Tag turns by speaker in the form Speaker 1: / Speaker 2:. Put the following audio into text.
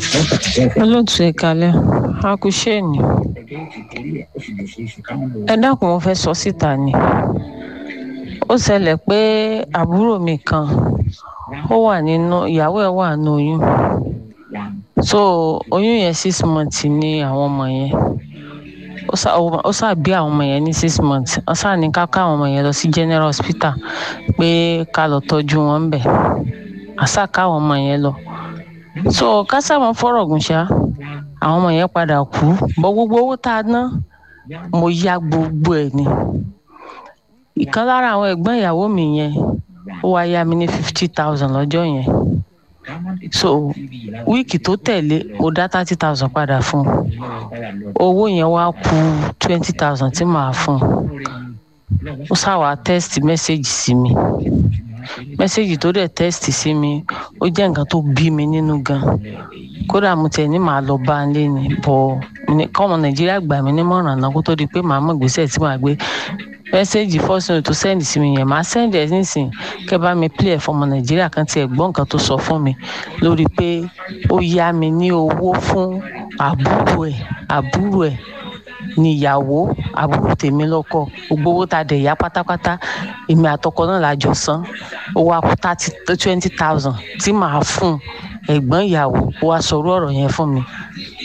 Speaker 1: olóòtú ẹ kalẹ akusheni ẹ dákun mo fẹ́ sọ síta ni ó ṣẹlẹ̀ pé àbúrò mi kan ó wà nínú ìyàwó ẹ̀ wà nínú oyún so oyún yẹn six months ni àwọn ọmọ yẹn ó ṣá ó ṣá bí àwọn ọmọ yẹn ní six months ó ṣá ní ká ká àwọn ọmọ yẹn lọ sí general hospital pé ká lọ tọ́jú wọn bẹ̀ àṣà ká àwọn ọmọ yẹn lọ so kásáwọn fọ̀rọ̀ gùn ṣá àwọn ọmọ yẹn padà kú bọ gbogbo owó tá a ná mo ya gbogbo ẹ̀ ni ìkan lára àwọn ẹ̀gbọ́n ìyàwó mi yẹn ó wá yá mi ní fifty thousand lọ́jọ́ yẹn so wíìkì tó tẹ̀lé mo dá thirty thousand padà fún un owó yẹn wá kù twenty thousand tí màá fún un ó ṣàwà tẹ́sítì mẹ́sẹ̀gì sí mi mẹ́sẹ̀gì tó dẹ̀ tẹ́sítì sí mi ó jẹ́ nǹkan tó bí mi nínú gan kódà mo tẹ̀ ní màá lọ bá a lé ní bọ̀ kọ́mọ nàìjíríà gbà mí nímọ̀ràn náà kó tó di pé màá mọ̀ gbèsè tí màá gbé mẹ́sẹ̀gì fọ́sùn tó sẹ́ndì sí mi yẹn màá sẹ́ndì ẹ̀ nísìnyí kẹ́ bá mi play ẹ̀ fọmọ nàìjíríà kan tiẹ̀ gbọ́ nǹkan tó sọ fún mi lórí pé ó yá mi ní owó fún àbúrò ẹ̀ àbúrò ẹ̀ níyàwó àbúrò tèmi lọ́kọ gbogbo owó tá a dẹ̀ yá pátápátá èmi àtọkọ náà la jọ san ó wá kú thirty twenty thousand tí màá fún ẹ̀gbọ́n ìyàwó ó wá sọ̀rọ̀ ọ̀rọ̀ yẹn fún mi